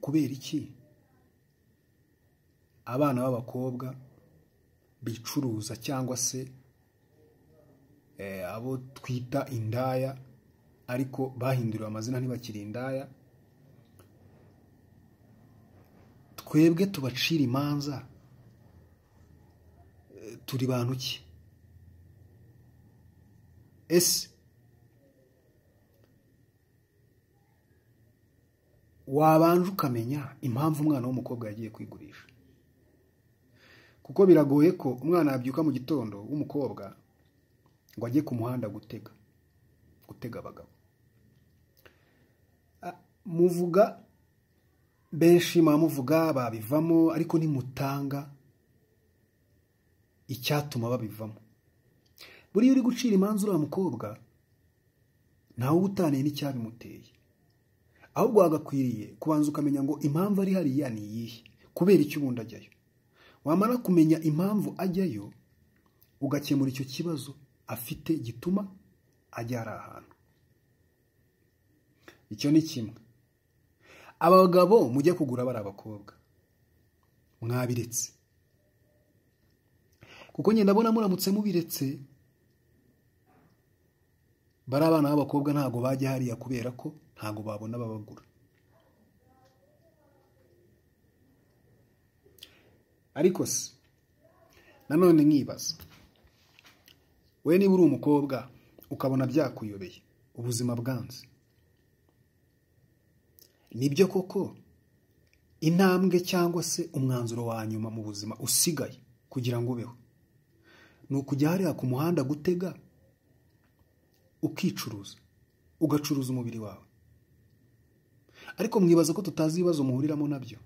kubera iki abana b'abakobwa bicuruza cyangwa se abo twita indaya ariko bahinduriwe amazina ntibakiri indaya twebwe tubacira imanza turi bantu ki ese wabanje ukamenya impamvu umwana w'umukobwa yagiye kwigurisha kuko biragoye ko umwana yabyuka mu gitondo w'umukobwa ngo ajye ku muhanda gutega gutega abagabo muvuga benshi muvuga babivamo ariko nimutanga icyatuma babivamo buriya uri gucira imanza uriya mukobwa ntawe uba utaniye n'icyabimuteye ahubwo hagakwiriye kubanza ukamenya ngo impamvu ari hariya ni iyihe kubera icyo ubundi ajyayo wamara kumenya impamvu ajyayo ugakemura icyo kibazo afite gituma ajya ari ahantu icyo ni kimwe abagabo mujya kugura bari abakobwa mwabiretse kuko ngenda ndabona muramutse mubiretse bari abana b'abakobwa ntabwo bajya hariya kubera ko ntabwo babona ababagura ariko se nanone nkibaza we niba uri umukobwa ukabona byakuyobeye ubuzima bwanze nibyo koko intambwe cyangwa se umwanzuro wa nyuma mu buzima usigaye kugira ngo ubeho ni ukujya hariya ku muhanda gutega ukicuruza ugacuruza umubiri wawe ariko mwibaza ko tutazi ibibazo muhuriramo nabyo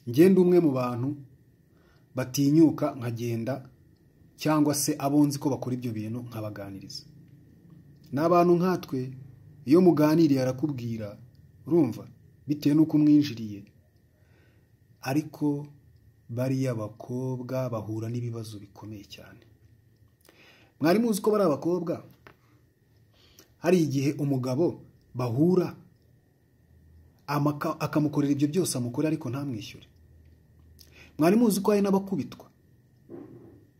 ngenda umwe mu bantu batinyuka nkagenda cyangwa se abo nzi ko bakora ibyo bintu nkabaganiriza ni abantu nkatwe iyo muganiriye arakubwira urumva bitewe n'uko umwinjiriye ariko bariya bakobwa bahura n'ibibazo bikomeye cyane mwari muzi ko bari abakobwa hari igihe umugabo bahura akamukorera ibyo byose amukora ariko ntamwishyure mwari muzi ko hari n'abakubitwa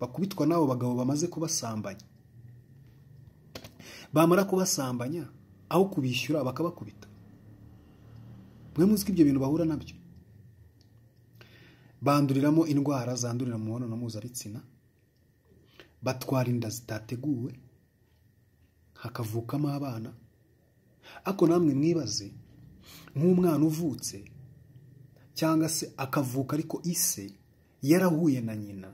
bakubitwa n'abo bagabo bamaze kubasambanya bamara kubasambanya aho kubishyura bakabakubita mwe muzi ko ibyo bintu bahura nabyo banduriramo indwara zandurira mu mibonano mpuzabitsina batwara inda zitateguwe hakavukamo abana ariko namwe mwibaze nk'umwana uvutse cyangwa se akavuka ariko ise yarahuye na nyina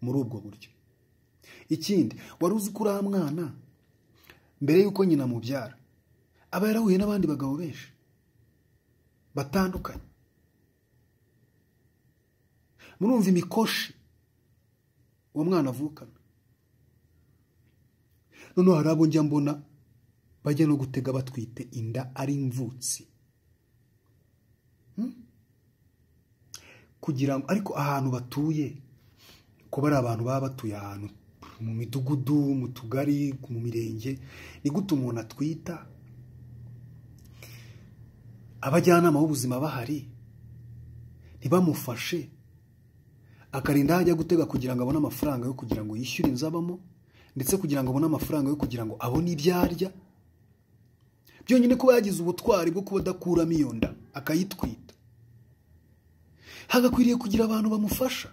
muri ubwo buryo ikindi wari uzi ko uriya mwana mbere y'uko nyina amubyara aba yarahuye n'abandi bagabo benshi batandukanye murumva imikoshi uwo mwana avukana noneho hari abo njya mbona bajya no gutega batwite inda ari imvutsi kugira ngo ariko ahantu batuye kuba ari abantu baba batuye ahantu mu midugudu mu tugari mu mirenge ni gute umuntu atwita abajyanama b'ubuzima bahari ntibamufashe akarinda aho ajya gutega kugira ngo abone amafaranga yo kugira ngo yishyure inzu abamo ndetse kugira ngo abone amafaranga yo kugira ngo abone ibyo arya byonyine kuba yagize ubutwari bwo kuba adakuramo iyo nda akayitwita hagakwiriye kugira abantu bamufasha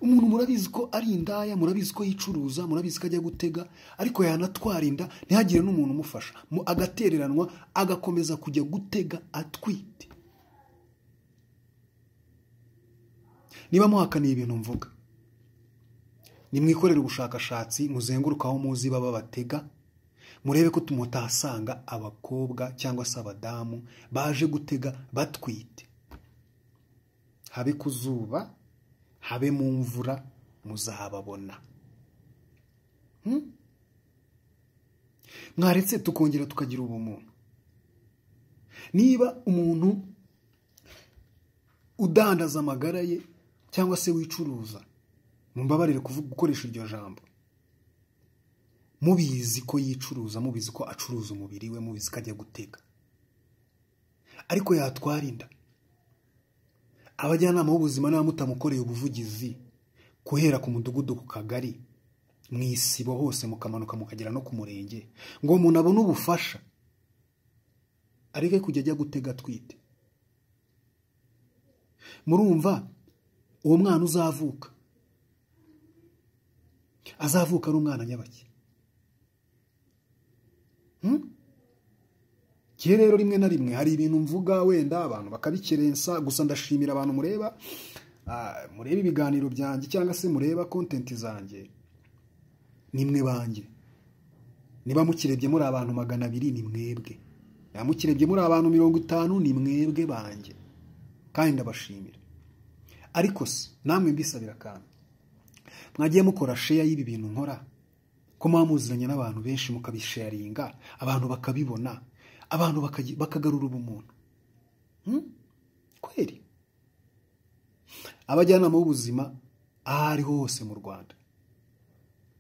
umuntu murabizi ko ari indaya murabizi ko yicuruza murabizi ko ajya gutega ariko yanatwara inda ntihagire n'umuntu umufasha agatereranwa agakomeza kujya gutega atwite niba muhakaniye ibintu mvuga nimwikorere ubushakashatsi muzenguruka aho muzi baba batega murebe ko tumutahasanga abakobwa cyangwa se abadamu baje gutega batwite habe ku zuba habe mu mvura muzahababona mwaretse tukongera tukagira ubumuntu niba umuntu udandaza amagara ye cyangwa se wicuruza mumbabarire gukoresha iryo jambo mubizi ko yicuruza mubizi ko acuruza umubiri we mubizi ko ajya gutega ariko yatwarinda abajyanama b'ubuzima n'abamutamukoreye ubuvugizi guhera ku mudugudu ku kagari mu isibo hose mukamanuka mukagera no ku murenge ngo umuntu abone ubufasha areke kujya ajya gutega atwite murumva uwo mwana uzavuka azavuka ari umwana nyabaki gihe rero rimwe na rimwe hari ibintu mvuga wenda abantu bakabikerensa gusa ndashimira abantu mureba mureba ibiganiro byanjye cyangwa se mureba kontenti zanjye nimwe banjye niba mukirebye muri abantu magana abiri ni mwebwe niba mukirebye muri abantu mirongo itanu ni mwebwe banjye kandi ndabashimira ariko se namwe mbisabira akantu mwagiye mukora sheya y'ibi bintu nkora ko muba muziranye n'abantu benshi mukabisharinga abantu bakabibona abantu bakagarura ubumuntu kweri abajyanama b'ubuzima aho ariho hose mu rwanda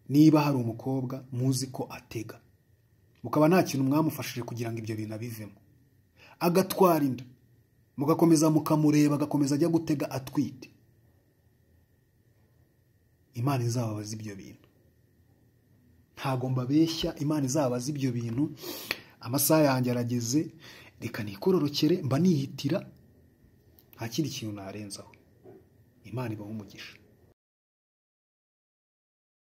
niba hari umukobwa muzi ko atega mukaba nta kintu mwamufashije kugira ngo ibyo bintu abivemo agatwara inda mugakomeza mukamureba agakomeza ajya gutega atwite imana izababaza ibyo bintu ntabwo mbabeshya imana izababaza ibyo bintu amasaha yanjye arageze reka nikororokere mba nihitira nta kindi kintu narenzaho imana ibaha umugisha